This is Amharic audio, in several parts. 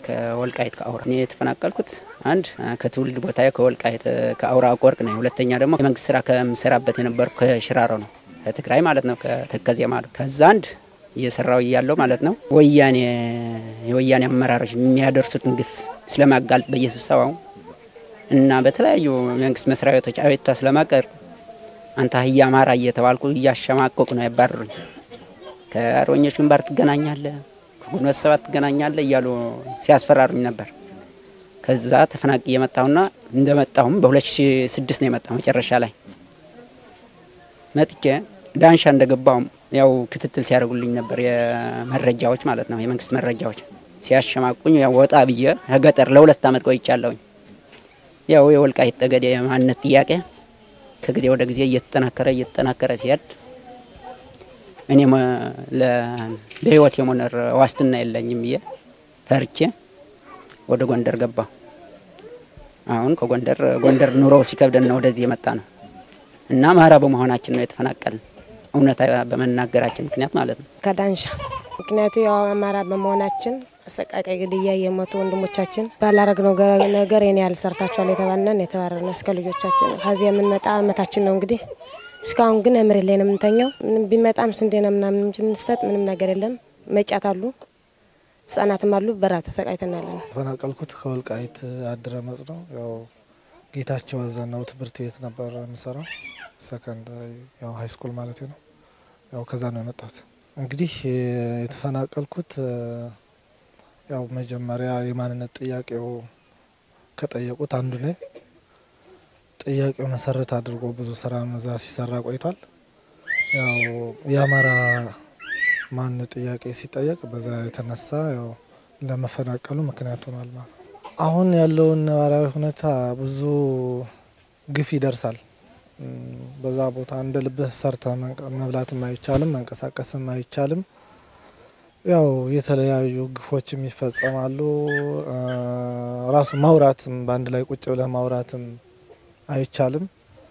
ከወልቃይት ከአውራ እኔ የተፈናቀልኩት አንድ ከትውልድ ቦታ ከወልቃይት ከአውራ ቆርቅ ነው። ሁለተኛ ደግሞ የመንግስት ስራ ከምሰራበት የነበርኩ ከሽራሮ ነው፣ ከትግራይ ማለት ነው፣ ከተከዜ ማለት ከዛ አንድ እየሰራው እያለው ማለት ነው ወያኔ የወያኔ አመራሮች የሚያደርሱትን ግፍ ስለማጋለጥ በየስብሰባው እና በተለያዩ መንግስት መስሪያ ቤቶች አቤቱታ ስለማቀርብ አንተ አህያ አማራ እየተባልኩ እያሸማቀቁ ነው ያባረሩኝ። ከአርበኞች ግንባር ትገናኛለህ፣ ከግንቦት ሰባት ትገናኛለህ እያሉ ሲያስፈራሩኝ ነበር። ከዛ ተፈናቅ የመጣሁና እንደመጣሁም በ2006 ነው የመጣሁ መጨረሻ ላይ መጥቼ ዳንሻ እንደገባሁም ያው ክትትል ሲያደርጉልኝ ነበር የመረጃዎች ማለት ነው የመንግስት መረጃዎች ሲያሸማቁኝ ያው ወጣ ብዬ ከገጠር ለሁለት ዓመት ቆይቻለሁኝ። ያው የወልቃይት ጠገዴ የማንነት ጥያቄ ከጊዜ ወደ ጊዜ እየተጠናከረ እየተጠናከረ ሲሄድ እኔም ለህይወት የመኖር ዋስትና የለኝም ብዬ ፈርቼ ወደ ጎንደር ገባሁ። አሁን ከጎንደር ጎንደር ኑሮው ሲከብደን ነው ወደዚህ የመጣ ነው እና አማራ በመሆናችን ነው የተፈናቀልን እውነት በመናገራችን ምክንያት ማለት ነው። ከዳንሻ ምክንያቱ ያው አማራ በመሆናችን አሰቃቂ ግድያ የሞቱ ወንድሞቻችን ባላረግነው ነገር የኔ ያህል ሰርታችኋል የተባልነን የተባረርነው እስከ ልጆቻችን ከዚህ የምንመጣ አመታችን ነው እንግዲህ እስካሁን ግን መሬት ላይ ነው የምንተኛው። ምንም ቢመጣም ስንዴ ነው ምናምን እንጂ የምንሰጥ ምንም ነገር የለም። መጫት አሉ፣ ህጻናትም አሉ። በራ ተሰቃይተናል። ተፈናቀልኩት ከወልቃይት አድረመጽ ነው። ያው ጌታቸው አዘናው ትምህርት ቤት ነበር የምሰራው ሰከንድ ያው ሀይ ስኩል ማለት ነው። ያው ከዛ ነው የመጣሁት። እንግዲህ የተፈናቀልኩት ያው መጀመሪያ የማንነት ጥያቄው ከጠየቁት አንዱ ነኝ። ጥያቄው መሰረት አድርጎ ብዙ ስራ እዛ ሲሰራ ቆይቷል። ያው የአማራ ማንነት ጥያቄ ሲጠየቅ በዛ የተነሳ ያው ለመፈናቀሉ ምክንያት ሆኗል ማለት ነው። አሁን ያለውን ነባራዊ ሁኔታ ብዙ ግፍ ይደርሳል። በዛ ቦታ እንደ ልብህ ሰርተ መብላትም አይቻልም፣ መንቀሳቀስም አይቻልም። ያው የተለያዩ ግፎችም ይፈጸማሉ። ራሱ ማውራትም በአንድ ላይ ቁጭ ብለህ ማውራትም አይቻልም።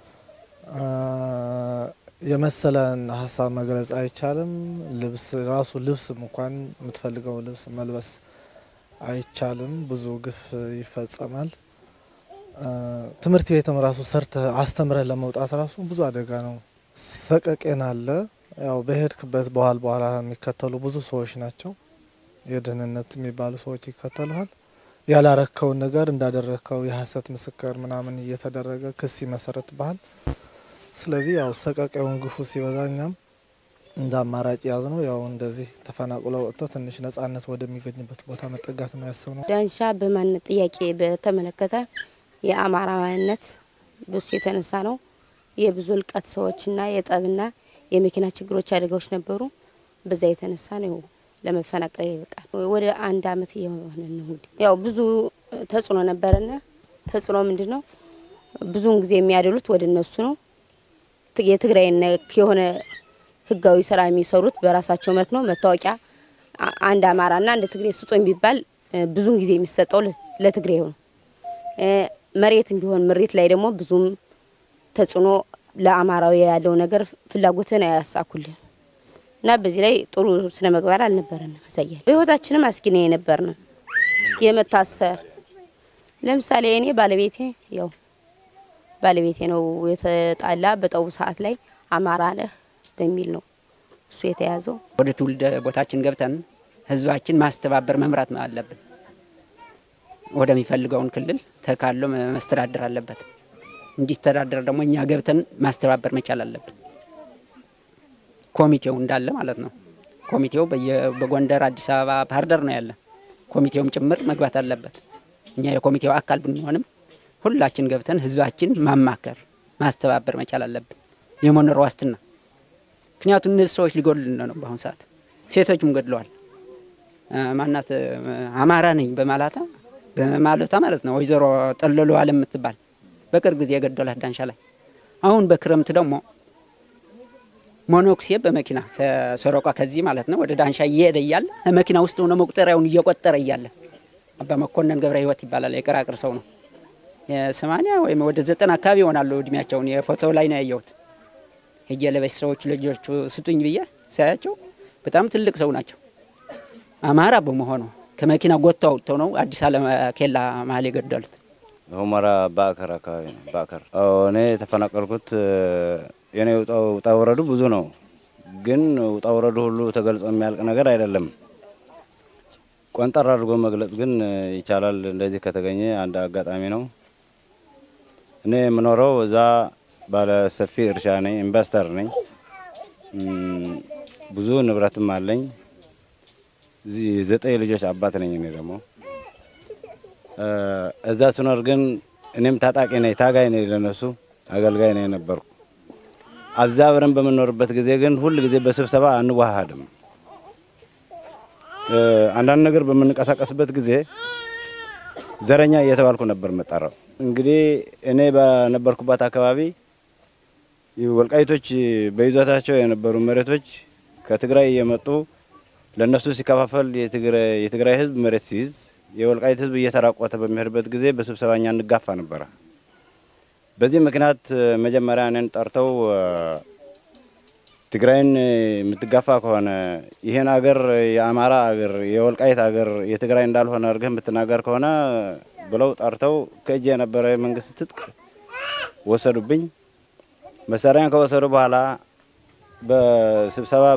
የመሰለን ሀሳብ መግለጽ አይቻልም። ልብስ ራሱ ልብስም እንኳን የምትፈልገው ልብስ መልበስ አይቻልም። ብዙ ግፍ ይፈጸማል። ትምህርት ቤትም ራሱ ሰርተ አስተምረህ ለመውጣት ራሱ ብዙ አደጋ ነው። ሰቀቄን አለ። ያው በሄድክበት በኋላ በኋላ የሚከተሉ ብዙ ሰዎች ናቸው። የደህንነት የሚባሉ ሰዎች ይከተሉሃል። ያላረከውን ነገር እንዳደረግከው የሀሰት ምስክር ምናምን እየተደረገ ክስ ይመሰረትብሃል። ስለዚህ ያው ሰቀቄውን ግፉ ሲበዛ እኛም እንደ አማራጭ ያዝ ነው ያው እንደዚህ ተፈናቅሎ ወጥቶ ትንሽ ነጻነት ወደሚገኝበት ቦታ መጠጋት ነው ያሰብነው። ዳንሻ በማንነት ጥያቄ በተመለከተ የአማራ ማንነት በሱ የተነሳ ነው የብዙ እልቀት ሰዎችና የጠብና የመኪና ችግሮች አደጋዎች ነበሩ። በዛ የተነሳ ነው ለመፈናቀል ይበቃል። ወደ አንድ አመት እየሆነ ነው እንግዲህ ያው ብዙ ተጽዕኖ ነበረና ተጽዕኖ ምንድን ነው? ብዙውን ጊዜ የሚያደሉት ወደ እነሱ ነው። የትግራይ ነክ የሆነ ህጋዊ ስራ የሚሰሩት በራሳቸው መልክ ነው። መታወቂያ አንድ አማራና አንድ ትግሬ ስጦኝ ቢባል ብዙውን ጊዜ የሚሰጠው ለትግሬ ነው። መሬትም ቢሆን ምሬት ላይ ደግሞ ብዙም ተጽዕኖ ለአማራዊ ያለው ነገር ፍላጎትን አያሳኩልን እና በዚህ ላይ ጥሩ ስነ ምግባር አልነበረንም። ያሳያል። በህይወታችንም አስጊ ነው የነበርን የመታሰር ለምሳሌ እኔ ባለቤቴ ያው ባለቤቴ ነው የተጣላ በጠቡ ሰዓት ላይ አማራ ነህ በሚል ነው እሱ የተያዘው። ወደ ትውልድ ቦታችን ገብተን ህዝባችን ማስተባበር መምራት አለብን። ወደሚፈልገውን ክልል ተካሎ መስተዳደር አለበት። እንዲተዳደር ደግሞ እኛ ገብተን ማስተባበር መቻል አለብን። ኮሚቴው እንዳለ ማለት ነው። ኮሚቴው በጎንደር፣ አዲስ አበባ፣ ባህር ዳር ነው ያለ። ኮሚቴውም ጭምር መግባት አለበት። እኛ የኮሚቴው አካል ብንሆንም ሁላችን ገብተን ህዝባችን ማማከር ማስተባበር መቻል አለብን። የመኖር ዋስትና ምክንያቱም እነዚህ ሰዎች ሊጎድልን ነው። በአሁኑ ሰዓት ሴቶችም ገድለዋል። ማናት አማራ ነኝ በማላታ በማለቷ ማለት ነው ወይዘሮ ጠለሎ አለ የምትባል በቅርብ ጊዜ የገደላት ዳንሻ ላይ። አሁን በክረምት ደግሞ ሞኖክሴ በመኪና ከሰረቋ ከዚህ ማለት ነው ወደ ዳንሻ እየሄደ እያለ መኪና ውስጥ ሆነ መቁጠሪያውን እየቆጠረ እያለ አባ መኮንን ገብረ ህይወት ይባላል። የቀራቅር ሰው ነው። የሰማንያ ወይም ወደ ዘጠና አካባቢ ይሆናሉ እድሜያቸውን። የፎቶ ላይ ነው ያየሁት። ሄጄ ለበሽ ሰዎች ልጆቹ ስጡኝ ብዬ ሳያቸው በጣም ትልቅ ሰው ናቸው። አማራ በመሆኑ ከመኪና ጎተው አውጥተው ነው አዲስ አለም ኬላ መሀል የገደሉት። ሁመራ ባዕከር አካባቢ ነው። ባዕከር እኔ የተፈናቀልኩት የኔ ውጣ ውረዱ ብዙ ነው፣ ግን ውጣ ውረዱ ሁሉ ተገልጾ የሚያልቅ ነገር አይደለም። ቆንጠር አድርጎ መግለጽ ግን ይቻላል። እንደዚህ ከተገኘ አንድ አጋጣሚ ነው። እኔ የምኖረው እዛ ባለ ሰፊ እርሻ ነኝ፣ ኢንቨስተር ነኝ። ብዙ ንብረትም አለኝ። እዚህ ዘጠኝ ልጆች አባት ነኝ። እኔ ደግሞ እዛ ስኖር ግን እኔም ታጣቂ ነኝ፣ ታጋይ ነኝ፣ ለነሱ አገልጋይ ነኝ የነበርኩ። አብዛ አብረን በምንኖርበት ጊዜ ግን ሁል ጊዜ በስብሰባ አንዋሃድም። አንዳንድ ነገር በምንቀሳቀስበት ጊዜ ዘረኛ እየተባልኩ ነበር መጣራው። እንግዲህ እኔ በነበርኩባት አካባቢ ወልቃይቶች በይዞታቸው የነበሩ መሬቶች ከትግራይ እየመጡ ለእነሱ ሲከፋፈል የትግራይ ሕዝብ መሬት ሲይዝ የወልቃይት ሕዝብ እየተራቆተ በሚሄድበት ጊዜ በስብሰባኛ እንጋፋ ነበረ። በዚህ ምክንያት መጀመሪያ እኔን ጠርተው ትግራይን የምትጋፋ ከሆነ ይህን አገር የአማራ አገር የወልቃይት አገር የትግራይ እንዳልሆነ አድርገህ የምትናገር ከሆነ ብለው ጠርተው ከእጅ የነበረ የመንግስት ትጥቅ ወሰዱብኝ። መሳሪያን ከወሰዱ በኋላ በስብሰባ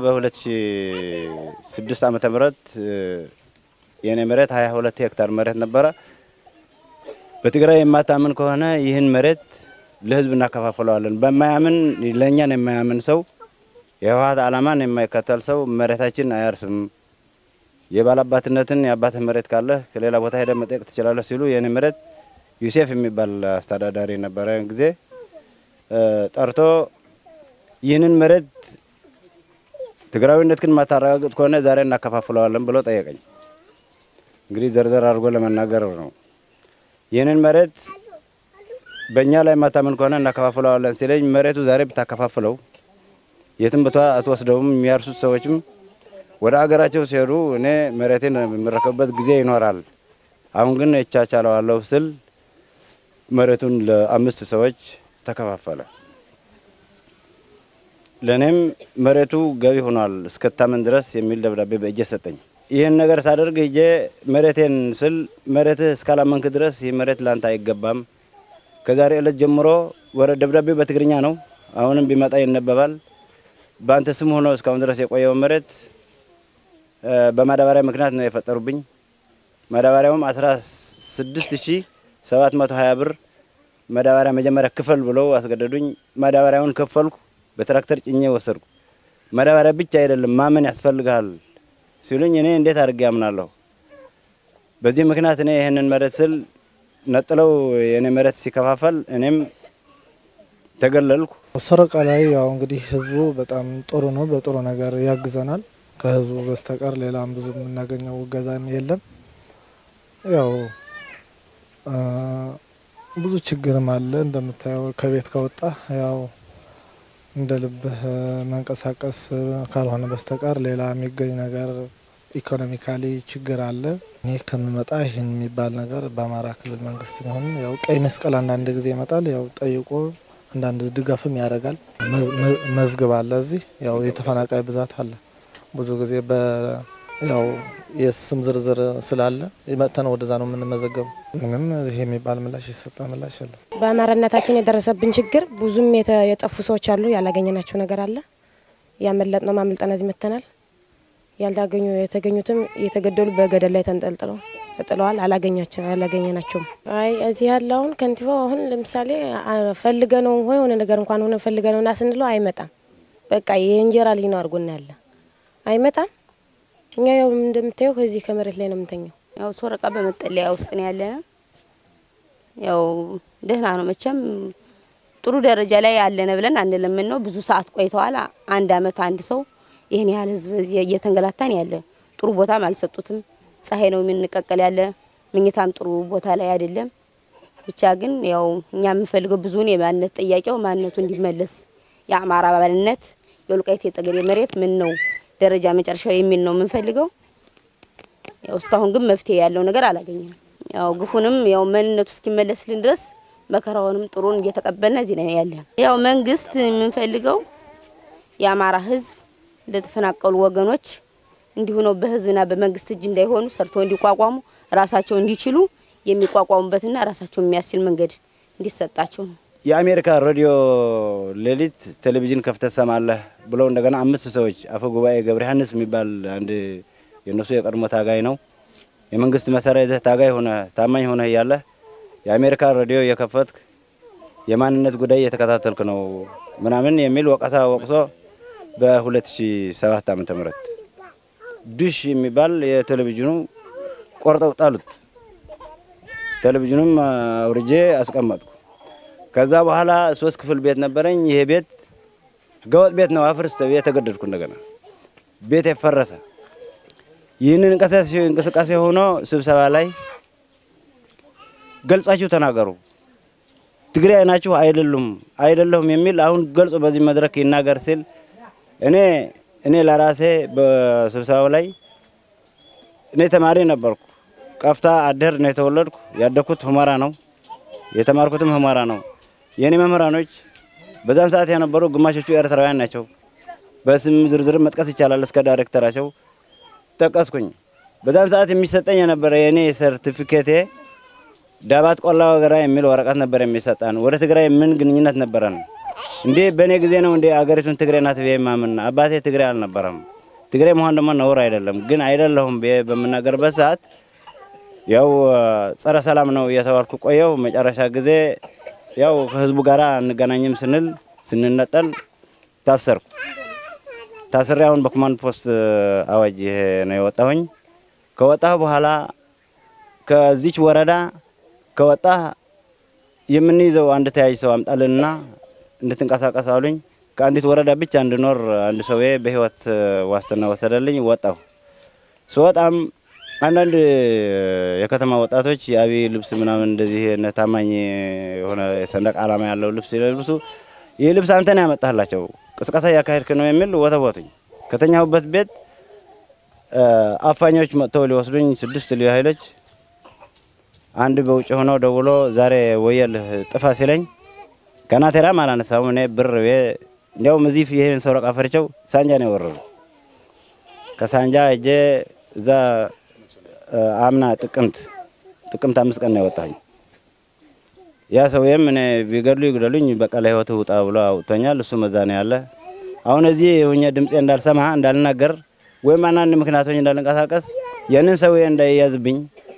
በ2006 ዓመተ ምህረት የኔ መሬት 22 ሄክታር መሬት ነበረ። በትግራይ የማታምን ከሆነ ይህን መሬት ለህዝብ እናከፋፍለዋለን። በማያምን ለእኛን የማያምን ሰው የህወሀት ዓላማን የማይከተል ሰው መሬታችን አያርስም፣ የባላባትነትን የአባትህ መሬት ካለህ ከሌላ ቦታ ሄደ መጠየቅ ትችላለህ ሲሉ የኔ መሬት ዩሴፍ የሚባል አስተዳዳሪ ነበረ ጊዜ ጠርቶ ይህንን መሬት ትግራዊነት ግን ማታረጋግጥ ከሆነ ዛሬ እናከፋፍለዋለን ብሎ ጠየቀኝ። እንግዲህ ዘርዘር አድርጎ ለመናገር ነው። ይህንን መሬት በእኛ ላይ ማታመን ከሆነ እናከፋፍለዋለን ሲለኝ መሬቱ ዛሬ ብታከፋፍለው የትም ቦታ አትወስደውም። የሚያርሱት ሰዎችም ወደ አገራቸው ሲሄዱ እኔ መሬቴን የምረከብበት ጊዜ ይኖራል። አሁን ግን እቻቻለዋለሁ ስል መሬቱን ለአምስት ሰዎች ተከፋፈለ። ለእኔም መሬቱ ገቢ ሆኗል እስከታመን ድረስ የሚል ደብዳቤ በእጄ ሰጠኝ። ይህን ነገር ሳደርግ ሂጄ መሬቴን ስል መሬትህ እስካላመንክ ድረስ ይህ መሬት ላንተ አይገባም። ከዛሬ ዕለት ጀምሮ ወረ ደብዳቤው በትግርኛ ነው። አሁንም ቢመጣ ይነበባል። በአንተ ስም ሆኖ እስካሁን ድረስ የቆየው መሬት በማዳበሪያ ምክንያት ነው የፈጠሩብኝ። ማዳበሪያውም 16720 ብር ማዳበሪያ መጀመሪያ ክፈል ብለው አስገደዱኝ። ማዳበሪያውን ከፈልኩ። በትራክተር ጭኜ ወሰድኩ። ማዳበሪያ ብቻ አይደለም ማመን ያስፈልግሃል ሲሉኝ እኔ እንዴት አድርጌ ያምናለሁ? በዚህ ምክንያት እኔ ይህንን መሬት ስል ነጥለው የእኔ መሬት ሲከፋፈል እኔም ተገለልኩ። ሰረቃ ላይ ያው እንግዲህ ህዝቡ በጣም ጥሩ ነው፣ በጥሩ ነገር ያግዘናል። ከህዝቡ በስተቀር ሌላም ብዙ የምናገኘው እገዛም የለም። ያው ብዙ ችግርም አለ እንደምታየው ከቤት ከወጣ ያው እንደ ልብህ መንቀሳቀስ ካልሆነ በስተቀር ሌላ የሚገኝ ነገር ኢኮኖሚካሊ ችግር አለ። እኔ ከምመጣ ይህን የሚባል ነገር በአማራ ክልል መንግስት ሆን ያው ቀይ መስቀል አንዳንድ ጊዜ ይመጣል። ያው ጠይቆ አንዳንድ ድጋፍም ያደርጋል። መዝግብ አለ እዚህ ያው የተፈናቃይ ብዛት አለ። ብዙ ጊዜ በ ያው የስም ዝርዝር ስላለ መጥተን ወደዛ ነው የምንመዘገቡ። ምንም ይሄ የሚባል ምላሽ የሰጠ ምላሽ የለም። በአማራነታችን የደረሰብን ችግር ብዙም የጠፉ ሰዎች አሉ። ያላገኘናቸው ነገር አለ። ያመለጥ ነው ማምልጠን እዚህ መጥተናል። ያልታገኙ የተገኙትም እየተገደሉ በገደል ላይ ተንጠልጥለው ተጥለዋል። አላገኛቸው አላገኘናቸውም። አይ እዚህ ያለውን ከንቲባው አሁን ለምሳሌ ፈልገ ነው የሆነ ነገር እንኳን ሆነ ፈልገ ነው ና ስንለው አይመጣም። በቃ የእንጀራ ልጅ ነው አድርጎና ያለ አይመጣም። እኛ ያው እንደምታየው ከዚህ ከመሬት ላይ ነው የምንተኘው። ያው ሶረቃ በመጠለያ ውስጥ ነው ያለነ። ያው ደህና ነው መቼም ጥሩ ደረጃ ላይ ያለነ ብለን አንለምን ነው። ብዙ ሰዓት ቆይተዋል። አንድ አመት አንድ ሰው ይህን ያህል ህዝብ እዚህ እየተንገላታን ያለ ጥሩ ቦታም አልሰጡትም። ፀሐይ ነው የምንቀቀል ያለ ምኝታም ጥሩ ቦታ ላይ አይደለም። ብቻ ግን ያው እኛ የምንፈልገው ብዙውን የማንነት ጥያቄው ማንነቱ እንዲመለስ የአማራ ባልነት የወልቃይት የጠገዴ መሬት ምን ነው ደረጃ መጨረሻው የሚል ነው የምንፈልገው። ያው እስካሁን ግን መፍትሄ ያለው ነገር አላገኘንም። ያው ግፉንም ያው ማንነቱ እስኪመለስልን ድረስ መከራውንም ጥሩን እየተቀበልን እዚህ ላይ ያለን። ያው መንግስት የምንፈልገው የአማራ ህዝብ ለተፈናቀሉ ወገኖች እንዲሁ ነው በህዝብና በመንግስት እጅ እንዳይሆኑ ሰርተው እንዲቋቋሙ ራሳቸው እንዲችሉ የሚቋቋሙበትና ራሳቸው የሚያስችል መንገድ እንዲሰጣቸው ነው። የአሜሪካ ሬዲዮ ሌሊት ቴሌቪዥን ከፍተህ ትሰማለህ ብለው እንደገና አምስት ሰዎች አፈ ጉባኤ ገብረ ዮሐንስ የሚባል አንድ የእነሱ የቀድሞ ታጋይ ነው። የመንግስት መሳሪያ ይዘህ ታጋይ ሆነ ታማኝ ሆነ እያለህ የአሜሪካ ሬዲዮ የከፈትክ የማንነት ጉዳይ እየተከታተልክ ነው ምናምን የሚል ወቀሳ ወቅሶ በ2007 ዓመተ ምህረት ዱሽ የሚባል የቴሌቪዥኑ ቆርጠው ጣሉት። ቴሌቪዥኑም አውርጄ አስቀመጥኩ። ከዛ በኋላ ሶስት ክፍል ቤት ነበረኝ። ይሄ ቤት ህገወጥ ቤት ነው፣ አፍርስ ተብዬ ተገደድኩ። እንደገና ቤት የፈረሰ ይህንን እንቅስቃሴ ሆኖ ስብሰባ ላይ ገልጻችሁ ተናገሩ፣ ትግራይ ናችሁ አይደሉም አይደለሁም የሚል አሁን ገልጾ በዚህ መድረክ ይናገር ሲል እኔ እኔ ለራሴ በስብሰባው ላይ እኔ ተማሪ ነበርኩ። ቀፍታ አደር ነው የተወለድኩ። ያደግኩት ሁመራ ነው። የተማርኩትም ሁመራ ነው። የእኔ መምህራኖች በዛን ሰዓት የነበሩ ግማሾቹ ኤርትራውያን ናቸው። በስም ዝርዝር መጥቀስ ይቻላል። እስከ ዳይሬክተራቸው ጠቀስኩኝ። በዛን ሰዓት የሚሰጠኝ የነበረ የእኔ ሰርቲፊኬቴ ዳባት ቆላ ወገራ የሚል ወረቀት ነበር የሚሰጠን። ወደ ትግራይ ምን ግንኙነት ነበረን እንዴ? በእኔ ጊዜ ነው እንዴ አገሪቱን ትግራይ ናት ብዬ ማምን? አባቴ ትግራይ አልነበረም። ትግራይ መሆን ደግሞ ነውር አይደለም። ግን አይደለሁም ብዬ በምናገርበት ሰዓት ያው ጸረ ሰላም ነው እየተባልኩ ቆየው። መጨረሻ ጊዜ ያው ከህዝቡ ጋር አንገናኝም ስንል ስንነጠል ታሰርኩ። ታስሬ አሁን በኮማንድ ፖስት አዋጅ ይሄ ነው የወጣሁኝ። ከወጣሁ በኋላ ከዚች ወረዳ ከወጣህ የምንይዘው አንድ ተያዥ ሰው አምጣልንና እንድትንቀሳቀስ አሉኝ። ከአንዲት ወረዳ ብቻ እንድኖር አንድ ሰውዬ በህይወት ዋስትና ወሰደልኝ። ወጣሁ። ስወጣም አንዳንድ የከተማ ወጣቶች የአብይ ልብስ ምናምን እንደዚህ እነ ታማኝ የሆነ የሰንደቅ ዓላማ ያለው ልብስ ሲለብሱ ይህ ልብስ አንተ ነው ያመጣላቸው ቅስቀሳ እያካሄድክ ነው የሚል ወተወቱኝ። ከተኛሁበት ቤት አፋኞች መጥተው ሊወስዱኝ ስድስት ልዩ ኃይሎች አንድ በውጭ ሆነው ደውሎ ዛሬ ወየልህ ጥፋ ሲለኝ ከናቴራም አላነሳሁም። እኔ ብር እንዲያውም እዚህ ይህን ሰረቃ ፈርቸው ሳንጃ ነው የወረዱ። ከሳንጃ እጄ እዛ አምና ጥቅምት ጥቅምት አምስት ቀን ነው የወጣኝ። ያ ሰውዬም እኔ ቢገድሉ ይግደሉኝ በቃ ለህይወትህ ውጣ ብሎ አውጥቶኛል። እሱ መዛ ነው ያለ። አሁን እዚህ ሁኜ ድምፄ እንዳልሰማ እንዳልናገር ወይም አንዳንድ ምክንያቶች እንዳልንቀሳቀስ ያንን ሰውዬ እንዳይያዝብኝ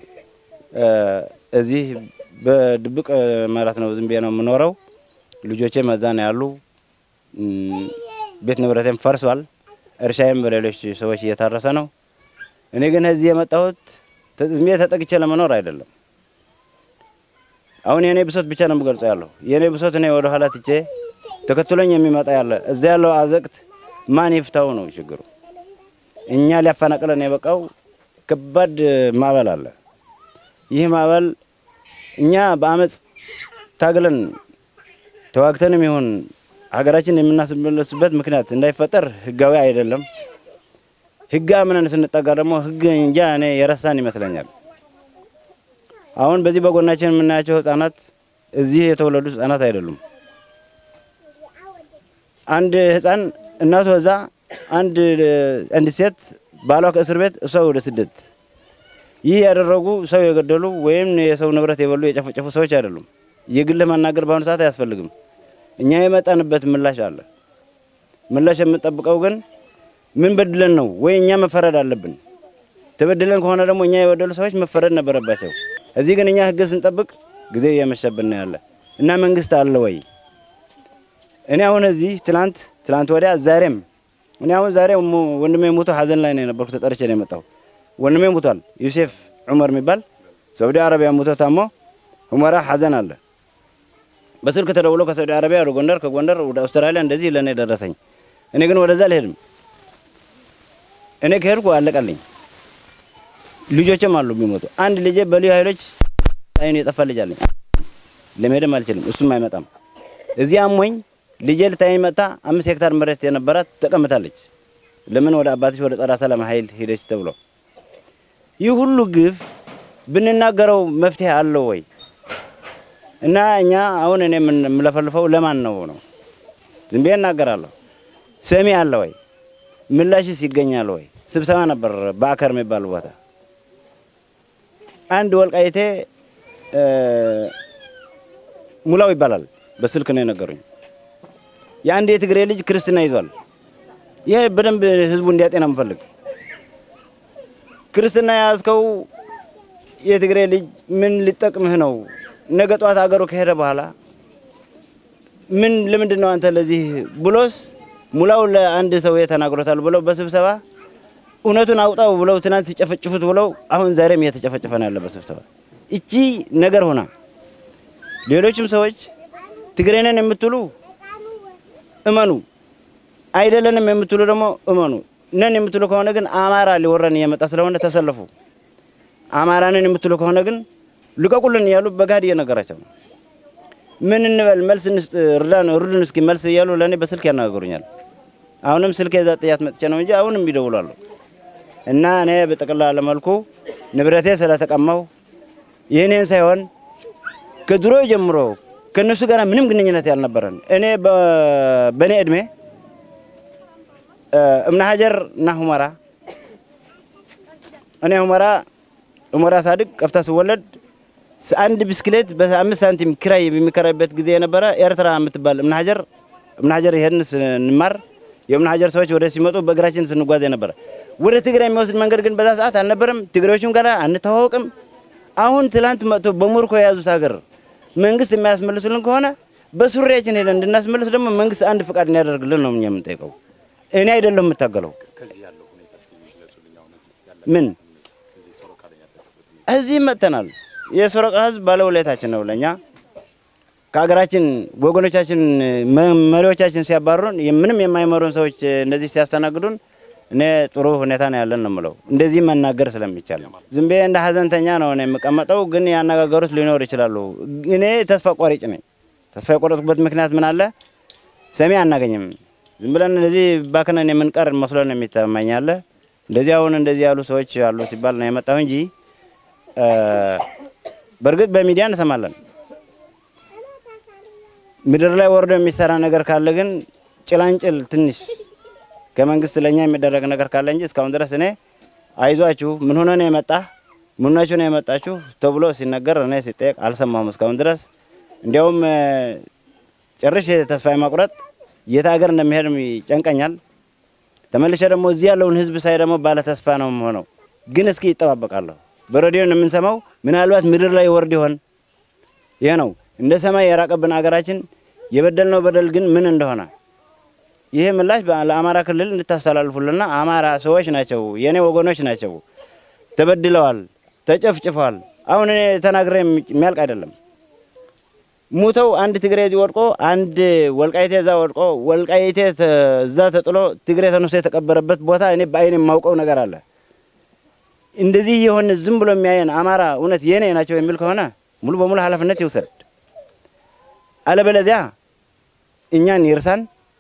እዚህ በድብቅ ማለት ነው ዝም ብዬ ነው የምኖረው። ልጆቼ መዛ ነው ያሉ። ቤት ንብረቴም ፈርሷል። እርሻዬም በሌሎች ሰዎች እየታረሰ ነው። እኔ ግን እዚህ የመጣሁት ዝም ብዬ ተጠቅቼ ለመኖር አይደለም። አሁን የእኔ ብሶት ብቻ ነው የምገልጸው ያለሁ የእኔ ብሶት እኔ ወደ ኋላ ትቼ ተከትሎኝ የሚመጣ ያለ እዛ ያለው አዘቅት ማን ይፍታው ነው ችግሩ። እኛ ሊያፈናቅለን የበቃው ከባድ ማዕበል አለ። ይህ ማዕበል እኛ በአመፅ ታግለን ተዋግተንም ይሁን ሀገራችን የምናስመለስበት ምክንያት እንዳይፈጠር ህጋዊ አይደለም። ህግ አምነን ስንጠጋ ደግሞ ህግ እንጃ እኔ የረሳን ይመስለኛል። አሁን በዚህ በጎናችን የምናያቸው ህጻናት እዚህ የተወለዱ ህጻናት አይደሉም። አንድ ህጻን እናቱ እዛ፣ አንድ አንድ ሴት ባሏ ከእስር ቤት፣ እሷ ወደ ስደት። ይህ ያደረጉ ሰው የገደሉ ወይም የሰው ንብረት የበሉ የጨፈጨፉ ሰዎች አይደሉም። የግልህ መናገር በአሁኑ ሰዓት አያስፈልግም። እኛ የመጣንበት ምላሽ አለ። ምላሽ የምንጠብቀው ግን ምን በድለን ነው ወይ እኛ መፈረድ አለብን። ተበድለን ከሆነ ደግሞ እኛ የበደሉ ሰዎች መፈረድ ነበረባቸው። እዚህ ግን እኛ ህግ ስንጠብቅ ጊዜ እየመሸብን ነው ያለ እና መንግስት አለ ወይ? እኔ አሁን እዚህ ትላንት ትላንት ወዲያ ዛሬም እኔ አሁን ዛሬ ወንድሜ ሞቶ ሀዘን ላይ ነው የነበርኩ። ተጠርቼ ነው የመጣሁ። ወንድሜ ሞቷል። ዩሴፍ ዑመር የሚባል ሳውዲ አረቢያ ሞቶ ታሞ ሁመራ ሀዘን አለ። በስልክ ተደውሎ ከሳውዲ አረቢያ ወደ ጎንደር፣ ከጎንደር ወደ አውስትራሊያ እንደዚህ ለእኔ ደረሰኝ። እኔ ግን ወደዛ አልሄድም። እኔ ከሄድኩ አለቀልኝ። ልጆችም አሉ የሚሞቱ። አንድ ልጄ በልዩ ኃይሎች አይኑ የጠፋ ልጅ አለኝ። ለመሄድም አልችልም፣ እሱም አይመጣም። እዚህ አሞኝ ልጄ ልታየኝ መጣ። አምስት ሄክታር መሬት የነበራት ተቀምጣለች። ለምን ወደ አባትሽ ወደ ጸረ ሰላም ኃይል ሄደች ተብሎ ይህ ሁሉ ግፍ ብንናገረው መፍትሄ አለው ወይ? እና እኛ አሁን እኔ የምለፈልፈው ለማን ነው ነው? ዝም ብዬ እናገራለሁ። ሰሚ አለ ወይ? ምላሽስ ይገኛል ወይ? ስብሰባ ነበር በአከር የሚባል ቦታ። አንድ ወልቃይቴ ሙላው ይባላል በስልክ ነው የነገሩኝ። የአንድ የትግሬ ልጅ ክርስትና ይዟል። ይሄ በደንብ ህዝቡ እንዲያጤና የምፈልግ ክርስትና የያዝከው የትግሬ ልጅ ምን ሊጠቅምህ ነው? ነገ ጠዋት አገሩ ከሄደ በኋላ ምን ለምንድን ነው አንተ ለዚህ ብሎስ ሙላው ለአንድ ሰው ተናግሮታል ብለው በስብሰባ እውነቱን አውጣው ብለው ትናንት ሲጨፈጭፉት ብለው አሁን ዛሬም እየተጨፈጨፈ ነው ያለ በስብሰባ እቺ ነገር ሆና ሌሎችም ሰዎች ትግሬ ነን የምትሉ እመኑ፣ አይደለንም የምትሉ ደግሞ እመኑ። ነን የምትሉ ከሆነ ግን አማራ ሊወረን እየመጣ ስለሆነ ተሰለፉ። አማራ ነን የምትሉ ከሆነ ግን ልቀቁልን እያሉ በጋድ እየነገራቸው ነው። ምን እንበል መልስ እንስጥ፣ እርዳን፣ እርዱን እስኪ መልስ እያሉ ለእኔ በስልክ ያነጋግሩኛል። አሁንም ስልክ የዛ ጥያት መጥቼ ነው እንጂ አሁንም ይደውላሉ። እና እኔ በጠቅላላ መልኩ ንብረቴ ስለተቀማው ይህኔን ሳይሆን ከድሮ ጀምሮ ከእነሱ ጋር ምንም ግንኙነት ያልነበረን እኔ በእኔ እድሜ እምነ ሀጀር እና ሁመራ እኔ ሁመራ ሁመራ ሳድግ ቀፍታ ስወለድ አንድ ብስክሌት በአምስት ሳንቲም ኪራይ የሚከራይበት ጊዜ የነበረ ኤርትራ የምትባል እምነ ሀጀር እምነ ሀጀር ይሄን ስንማር የእምነ ሀጀር ሰዎች ወደ ሲመጡ በእግራችን ስንጓዝ የነበረ ወደ ትግራይ የሚወስድ መንገድ ግን በዛ ሰዓት አልነበረም። ትግሬዎችም ጋር አንተዋወቅም። አሁን ትላንት መጥቶ በሙርኮ የያዙት ሀገር መንግስት የሚያስመልሱልን ከሆነ በሱሪያችን ሄደን እንድናስመልስ ደግሞ መንግስት አንድ ፍቃድ እንዲያደርግልን ነው እኛ የምንጠይቀው። እኔ አይደለሁ የምታገለው። ምን እዚህ መጥተናል። የሶረቃ ህዝብ ባለውለታችን ነው ለእኛ ከሀገራችን ወገኖቻችን መሪዎቻችን ሲያባሩን ምንም የማይመሩን ሰዎች እንደዚህ ሲያስተናግዱን እኔ ጥሩ ሁኔታ ነው ያለን ነው የምለው። እንደዚህ መናገር ስለሚቻል ዝም ብዬ እንደ ሀዘንተኛ ነው እኔ የምቀመጠው። ግን ያነጋገሩት ሊኖር ይችላሉ። እኔ ተስፋ ቆራጭ ነኝ። ተስፋ የቆረጥኩበት ምክንያት ምን አለ? ሰሚ አናገኝም። ዝም ብለን እንደዚህ ባክነን የምንቀር መስሎን የሚተማኛለ እንደዚህ አሁን እንደዚህ ያሉ ሰዎች አሉ ሲባል ነው የመጣሁ እንጂ በእርግጥ በሚዲያ እንሰማለን። ምድር ላይ ወርዶ የሚሰራ ነገር ካለ ግን ጭላንጭል ትንሽ ከመንግስት ለእኛ የሚደረግ ነገር ካለ እንጂ እስካሁን ድረስ እኔ አይዟችሁ ምን ሆነ ነው የመጣ ምን ሆናችሁ ነው የመጣችሁ ተብሎ ሲነገር እኔ ሲጠየቅ አልሰማሁም እስካሁን ድረስ። እንዲያውም ጭርሽ ተስፋ የማቁረጥ የት ሀገር እንደሚሄድ ይጨንቀኛል። ተመልሼ ደግሞ እዚህ ያለውን ህዝብ ሳይ ደግሞ ባለ ተስፋ ነው የምሆነው። ግን እስኪ ይጠባበቃለሁ። በሬዲዮ የምንሰማው ምናልባት ምድር ላይ ወርድ ይሆን? ይህ ነው እንደ ሰማይ የራቀብን ሀገራችን የበደልነው በደል ግን ምን እንደሆነ ይሄ ምላሽ ለአማራ ክልል እንድታስተላልፉልና አማራ ሰዎች ናቸው፣ የእኔ ወገኖች ናቸው፣ ተበድለዋል፣ ተጨፍጭፈዋል። አሁን እኔ ተናግሬ የሚያልቅ አይደለም። ሙተው አንድ ትግሬ እዚህ ወድቆ አንድ ወልቃይቴ እዛ ወድቆ ወልቃይቴ እዛ ተጥሎ ትግሬ ተነስቶ የተቀበረበት ቦታ እኔ በአይን የማውቀው ነገር አለ። እንደዚህ የሆነ ዝም ብሎ የሚያየን አማራ እውነት የኔ ናቸው የሚል ከሆነ ሙሉ በሙሉ ኃላፊነት ይውሰድ። አለበለዚያ እኛን ይርሳን።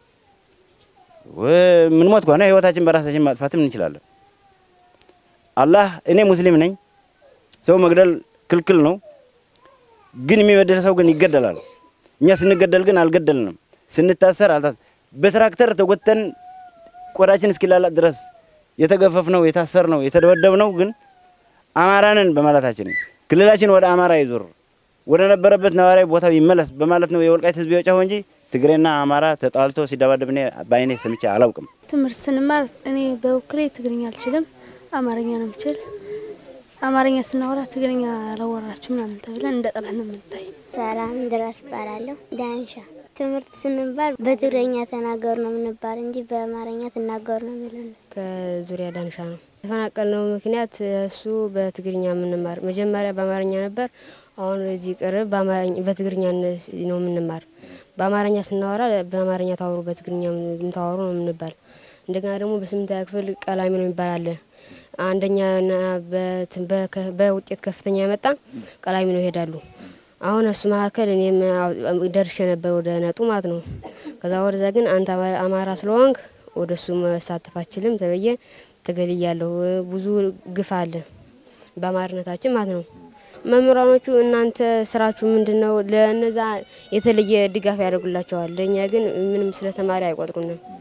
ምን ሞት ከሆነ ህይወታችን በራሳችን ማጥፋትም እንችላለን። አላህ እኔ ሙስሊም ነኝ፣ ሰው መግደል ክልክል ነው። ግን የሚበደል ሰው ግን ይገደላል። እኛ ስንገደል ግን አልገደልንም። ስንታሰር አልታስ በትራክተር ተጎተን ቆዳችን እስኪላላጥ ድረስ የተገፈፍነው የታሰርነው የተደበደብነው ግን አማራንን በማለታችን ክልላችን ወደ አማራ ይዞር ወደ ነበረበት ነዋሪያዊ ቦታው ይመለስ በማለት ነው የወልቃይት ህዝብ የወጫው እንጂ ትግሬና አማራ ተጣልቶ ሲደባደብ እኔ በአይኔ ሰምቼ አላውቅም። ትምህርት ስንማር እኔ በበኩሌ ትግርኛ አልችልም፣ አማርኛ ነው የምችል። አማርኛ ስናወራ ትግርኛ አላወራችሁ ምናምን ተብለን እንደ ጠላት ነው የምንታይ። ሰላም ድረስ ይባላለሁ። ዳንሻ ትምህርት ስንባል በትግረኛ ተናገሩ ነው የምንባል እንጂ በአማርኛ ትናገሩ ነው የሚለን። ከዙሪያ ዳንሻ ነው የተፈናቀልነው ምክንያት እሱ በትግርኛ የምንማር መጀመሪያ በአማርኛ ነበር። አሁን እዚህ ቅርብ በትግርኛ ነው የምንማር። በአማርኛ ስናወራ በአማርኛ ታወሩ፣ በትግርኛ የምታወሩ ነው የምንባል። እንደገና ደግሞ በስምንተኛ ክፍል ቀላሚ ነው የሚባል አለ። አንደኛና በውጤት ከፍተኛ የመጣ ቀላሚ ነው ይሄዳሉ። አሁን እሱ መካከል እኔም ደርሼ ነበር ወደ ነጡ ማለት ነው። ከዛ ወደዛ ግን አንተ አማራ ስለሆንክ ወደ እሱ መሳተፍ አችልም ተብዬ ተገልያለሁ። ብዙ ግፍ አለ በአማርነታችን ማለት ነው። መምህራኖቹ እናንተ ስራችሁ ምንድን ነው? ለእነዛ የተለየ ድጋፍ ያደርጉላቸዋል። ለእኛ ግን ምንም ስለ ተማሪ አይቆጥሩንም።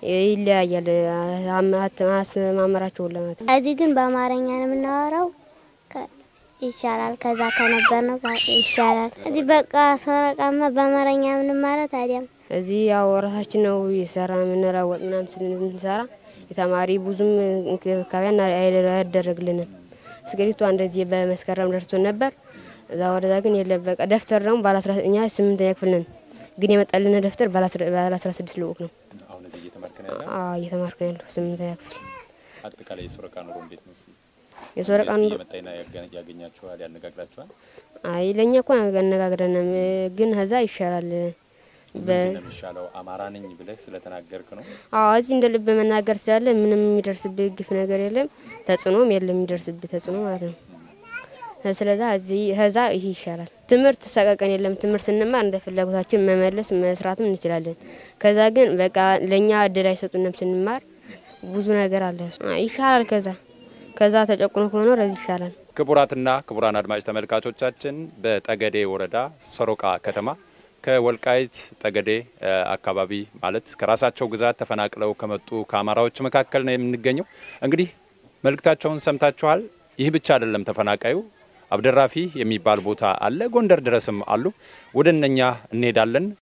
ይለያያል አሰማመራቸውን ለማለት ነው። እዚህ ግን በአማርኛ ነው የምናወራው። ከ- ይሻላል ከዛ ከነበር ነው ይሻላል። እዚህ በቃ ሰረቃማ በአማርኛ ምንማረ ታዲያም እዚህ ያው ራሳችን ነው የሰራ የምንለወጥ ምናምን ስንሰራ የተማሪ ብዙም እንክብካቤ አና- አይደረግልንም። እስክሪብቶ እንደዚህ በመስከረም ደርሶን ነበር። እዛ ወደዛ ግን የለም። በቃ ደብተር ደግሞ ባለ አስራ እኛ ስምንተኛ ክፍል ነን፣ ግን የመጣልን ደብተር ባለ አስራ- ባለ አስራ ስድስት ልዑክ ነው። አሁን እዚህ እየተማርክ ነው ያለው? አዎ እየተማርኩ ነው ያለሁ ስምንተኛ ክፍል። አጠቃላይ የሶረቃ ኑሮ እንዴት ነው? እስኪ የሶረቃ ኑሮ የመጣና ያገኛችኋል፣ ያነጋግራችኋል? አይ ለእኛ እኮ አነጋግረንም፣ ግን ከዛ ይሻላል። በ ምንድን ነው የሚሻለው? አማራ ነኝ ብለህ ስለተናገርክ ነው? አዎ እዚህ እንደ ልብ መናገር ስላለ ምንም የሚደርስብህ ግፍ ነገር የለም፣ ተጽዕኖም የለም የሚደርስብህ ተጽዕኖ ማለት ነው። ስለዛ እዚህ ከዛ ይሄ ይሻላል። ትምህርት ሰቀቀን የለም። ትምህርት ስንማር እንደ ፍላጎታችን መመለስ መስራትም እንችላለን። ከዛ ግን በቃ ለእኛ እድል አይሰጡንም ስንማር ብዙ ነገር አለ አ- ይሻላል። ከዛ ከዛ ተጨቁኖ ከመኖር እዚህ ይሻላል። ክቡራትና ክቡራን አድማጭ ተመልካቾቻችን በጠገዴ ወረዳ ሰሮቃ ከተማ ከወልቃይት ጠገዴ እ አካባቢ ማለት ከራሳቸው ግዛት ተፈናቅለው ከመጡ ከአማራዎች መካከል ነው የምንገኘው። እንግዲህ መልእክታቸውን ሰምታችኋል። ይህ ብቻ አይደለም ተፈናቃዩ አብደራፊ የሚባል ቦታ አለ። ጎንደር ድረስም አሉ። ወደ እነኛ እንሄዳለን።